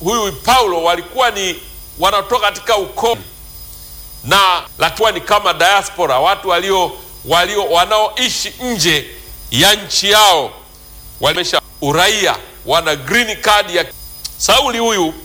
huyu Paulo walikuwa ni wanatoka katika ukoo na lakiwa ni kama diaspora, watu walio walio wanaoishi nje ya nchi yao, wamesha uraia, wana green card ya Sauli. Huyu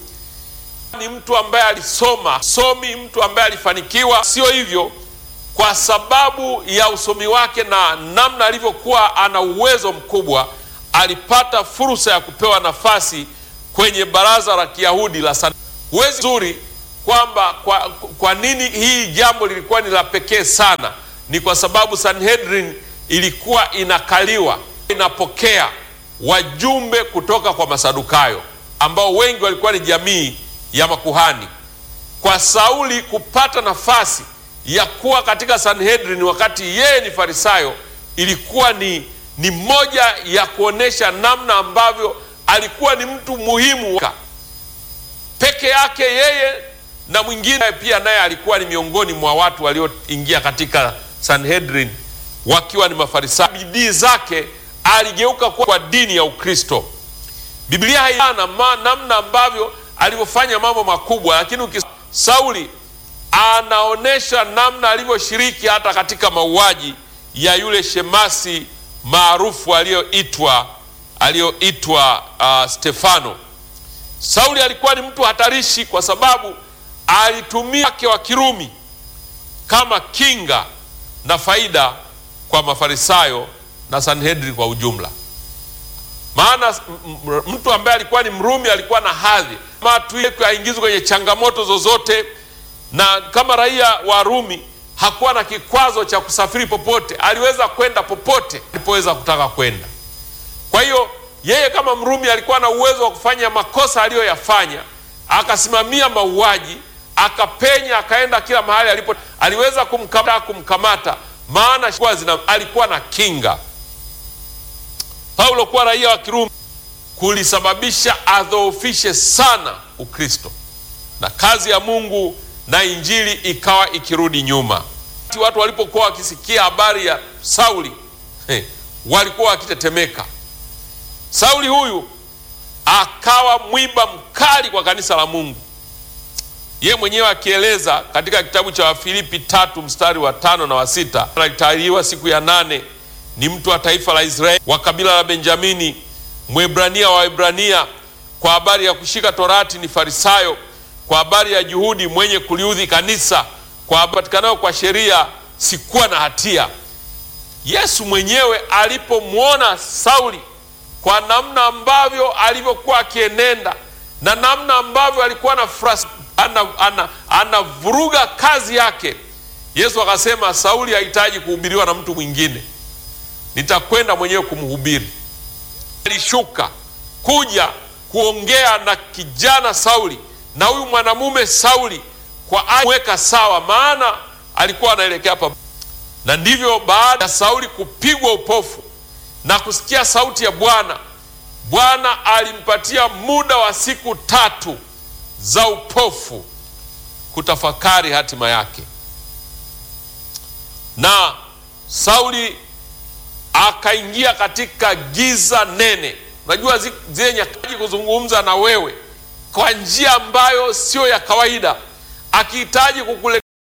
ni mtu ambaye alisoma somi, mtu ambaye alifanikiwa. Sio hivyo, kwa sababu ya usomi wake na namna alivyokuwa ana uwezo mkubwa, alipata fursa ya kupewa nafasi kwenye baraza la Kiyahudi la Sanhedrin. Huwezi zuri kwamba kwa, kwa nini hii jambo lilikuwa ni la pekee sana, ni kwa sababu Sanhedrin ilikuwa inakaliwa inapokea wajumbe kutoka kwa Masadukayo ambao wengi walikuwa ni jamii ya makuhani. Kwa Sauli kupata nafasi ya kuwa katika Sanhedrin wakati yeye ni Farisayo ilikuwa ni, ni moja ya kuonesha namna ambavyo alikuwa ni mtu muhimu peke yake yeye na mwingine pia naye alikuwa ni miongoni mwa watu walioingia katika Sanhedrin wakiwa ni Mafarisayo. Bidii zake aligeuka kwa dini ya Ukristo. Biblia haina namna ambavyo alivyofanya mambo makubwa, lakini ukis... Sauli anaonyesha namna alivyoshiriki hata katika mauaji ya yule shemasi maarufu aliyoitwa aliyoitwa uh, Stefano. Sauli alikuwa ni mtu hatarishi kwa sababu alitumia wake wa Kirumi kama kinga na faida kwa Mafarisayo na Sanhedrin kwa ujumla. Maana mtu ambaye alikuwa ni Mrumi alikuwa na hadhi aingizwe kwenye changamoto zozote, na kama raia wa Rumi hakuwa na kikwazo cha kusafiri popote, aliweza kwenda popote alipoweza kutaka kwenda. Kwa hiyo yeye kama Mrumi alikuwa na uwezo wa kufanya makosa aliyoyafanya, akasimamia mauaji, akapenya, akaenda kila mahali alipo, aliweza kumkamata, kumkamata maana zina, alikuwa na kinga. Paulo kuwa raia wa Kirumi kulisababisha adhoofishe sana Ukristo na kazi ya Mungu na injili ikawa ikirudi nyuma. Watu walipokuwa wakisikia habari ya Sauli hey, walikuwa wakitetemeka. Sauli huyu akawa mwiba mkali kwa kanisa la Mungu. Ye mwenyewe akieleza katika kitabu cha Wafilipi tatu mstari wa tano na wa sita alitahiriwa siku ya nane, ni mtu wa taifa la Israeli wa kabila la Benjamini, Mwebrania wa Waebrania. Kwa habari ya kushika Torati ni Farisayo, kwa habari ya juhudi mwenye kuliudhi kanisa, kwa patikanayo kwa sheria sikuwa na hatia. Yesu mwenyewe alipomwona Sauli kwa namna ambavyo alivyokuwa akienenda na namna ambavyo alikuwa na anavuruga ana, ana kazi yake, Yesu akasema Sauli hahitaji kuhubiriwa na mtu mwingine, nitakwenda mwenyewe kumhubiri. Alishuka kuja kuongea na kijana Sauli na huyu mwanamume Sauli kwa aweka sawa, maana alikuwa anaelekea hapa, na ndivyo baada ya Sauli kupigwa upofu na kusikia sauti ya Bwana, Bwana alimpatia muda wa siku tatu za upofu kutafakari hatima yake, na Sauli akaingia katika giza nene. Unajua zile nyakati kuzungumza na wewe kwa njia ambayo sio ya kawaida, akihitaji kukule